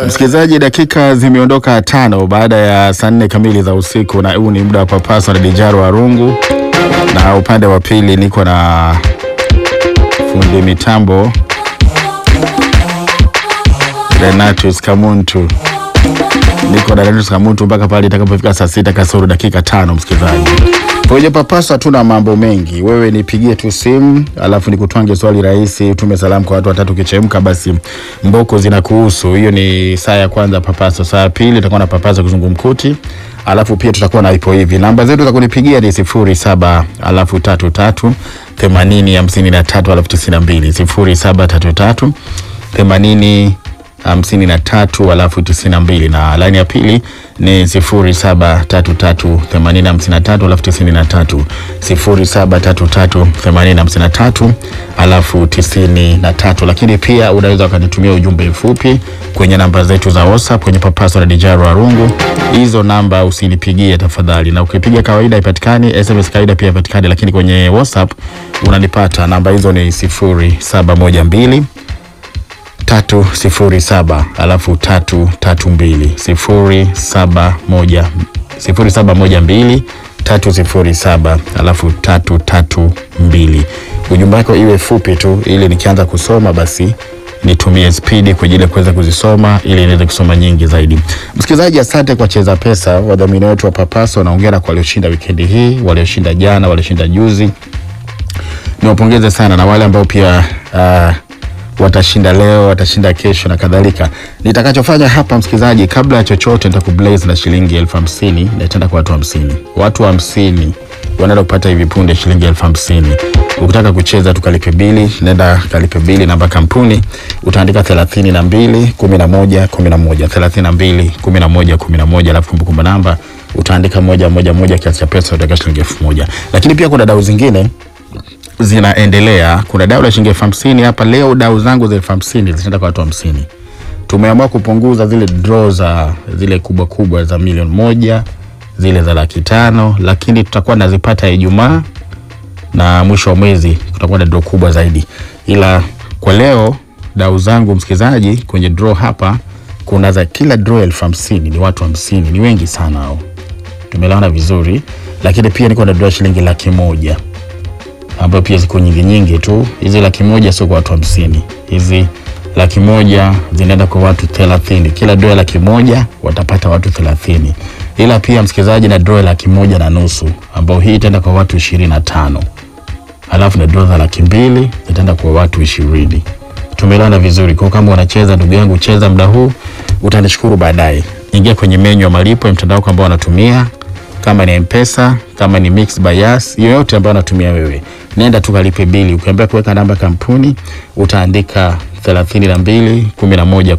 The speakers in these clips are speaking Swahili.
Msikilizaji, dakika zimeondoka tano baada ya saa nne kamili za usiku, na huu ni muda wa papasa na Dijaro Arungu, na upande wa pili niko na fundi mitambo Renatus Kamuntu, niko na Renatus Kamuntu mpaka pale itakapofika saa sita kasoro dakika tano. Msikilizaji, kwenye papasa tuna mambo mengi. Wewe nipigie tu simu, alafu nikutwange swali rahisi, utume salamu kwa watu watatu, kichemka basi mboko zinakuhusu. Hiyo ni saa ya kwanza papasa. Saa ya pili itakuwa na papasa kizungumkuti, alafu pia tutakuwa na ipo hivi. Namba zetu za kunipigia ni sifuri saba alafu tatu tatu themanini hamsini na tatu alafu tisini na mbili sifuri saba tatu tatu themanini hamsini na tatu alafu tisini na mbili na laini ya pili ni sifuri saba tatu tatu themanini hamsini na tatu alafu tisini na tatu sifuri saba tatu tatu themanini hamsini na tatu alafu tisini na tatu lakini pia unaweza ukanitumia ujumbe mfupi kwenye namba zetu za WhatsApp kwenye papaso na Dijaro Arungu. Hizo namba usinipigie tafadhali, na ukipiga kawaida ipatikani, SMS kawaida pia ipatikani, lakini kwenye WhatsApp unanipata. Namba hizo ni sifuri saba moja mbili tatu sifuri saba alafu tatu tatu mbili sifuri saba moja sifuri saba moja mbili tatu sifuri saba alafu tatu tatu mbili. Ujumbe wako iwe fupi tu, ili nikianza kusoma basi nitumie spidi kwa ajili ya kuweza kuzisoma ili niweze kusoma nyingi zaidi. Msikilizaji, asante kwa Cheza Pesa, wadhamini wetu wa Papaso. Naongera kwa walioshinda wikendi hii, walioshinda jana, walioshinda juzi, niwapongeze sana, na wale ambao pia uh, watashinda leo, watashinda kesho na kadhalika. Nitakachofanya hapa msikilizaji, kabla ya chochote, nitakublaze na shilingi elfu hamsini na itaenda kwa watu hamsini. Watu hamsini wanaenda kupata hivi punde shilingi elfu hamsini. Ukitaka kucheza tukalipe bili, nenda kalipe bili, namba kampuni utaandika thelathini na mbili kumi na moja kumi na moja thelathini na mbili kumi na moja kumi na moja alafu kumbukumbu namba utaandika moja moja moja, kiasi cha pesa utaweka shilingi elfu moja. Lakini pia kuna dau zingine zinaendelea. Kuna dau la shilingi elfu hamsini hapa leo. Dau zangu za elfu hamsini zitaenda kwa watu hamsini. Tumeamua kupunguza zile draw za zile kubwa kubwa za milioni moja, zile za laki tano, lakini tutakuwa nazipata Ijumaa na mwisho wa mwezi kutakuwa na draw kubwa zaidi, ila kwa leo dau zangu msikilizaji, kwenye draw hapa kuna za kila draw elfu hamsini ni watu hamsini, ni wengi sana hao, tumelaona vizuri, lakini pia niko na draw shilingi laki moja ambayo pia ziko nyingi nyingi tu. Hizi laki moja sio kwa watu hamsini, hizi laki moja zinaenda kwa watu thelathini. Kila dola laki moja watapata watu thelathini, ila pia msikilizaji, na dola laki moja na nusu ambayo hii itaenda kwa watu ishirini na tano alafu na dola laki mbili zitaenda kwa watu ishirini. Tumeelewana vizuri. Kwa kama unacheza ndugu yangu, cheza muda huu, utanishukuru baadaye. Ingia kwenye menyu ya malipo ya mtandao ambao unatumia kama ni Mpesa, kama ni Mix by Yas, yoyote ambayo unatumia wewe, nenda tu kalipe bili. Ukiambia kuweka namba kampuni, utaandika 32 11 11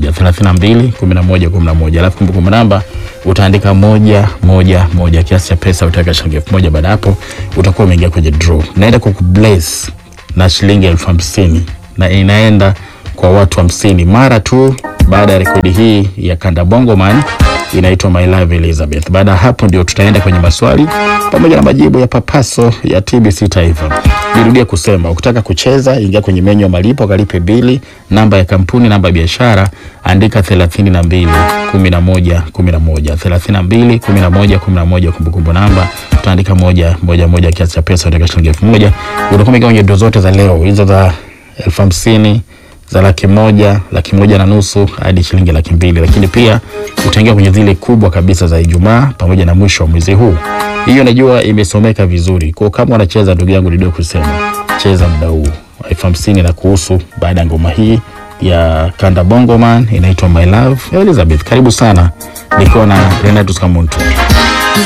32 11 11, alafu kumbukumbu namba utaandika moja moja moja, kiasi cha pesa utaweka shilingi elfu moja. Baada hapo utakuwa umeingia kwenye draw. Naenda kukubless na shilingi elfu hamsini na inaenda kwa watu hamsini mara tu baada ya rekodi hii ya Kanda Bongo Man inaitwa My Love Elizabeth. Baada ya hapo ndio tutaenda kwenye maswali pamoja na majibu ya papaso ya TBC Taifa. Nirudie kusema, ukitaka kucheza ingia kwenye menyu ya malipo, kalipe bili, namba ya kampuni, namba ya biashara, andika 32 11 11 32 11 11, kumbukumbu namba utaandika moja moja moja, kiasi cha pesa utaweka shilingi elfu moja. Utakuwa kwenye doo zote za leo hizo za elfu hamsini za laki moja, laki moja na nusu hadi shilingi laki mbili, lakini pia utaingia kwenye zile kubwa kabisa za Ijumaa pamoja na mwisho wa mwezi huu. Hiyo najua imesomeka vizuri, kwa kama unacheza ndugu yangu, ndio kusema cheza muda huu elfu hamsini na kuhusu. Baada ya ngoma hii ya Kanda Bongo Man inaitwa My Love Elizabeth, karibu sana, nikiwa na Renatus Kamuntu.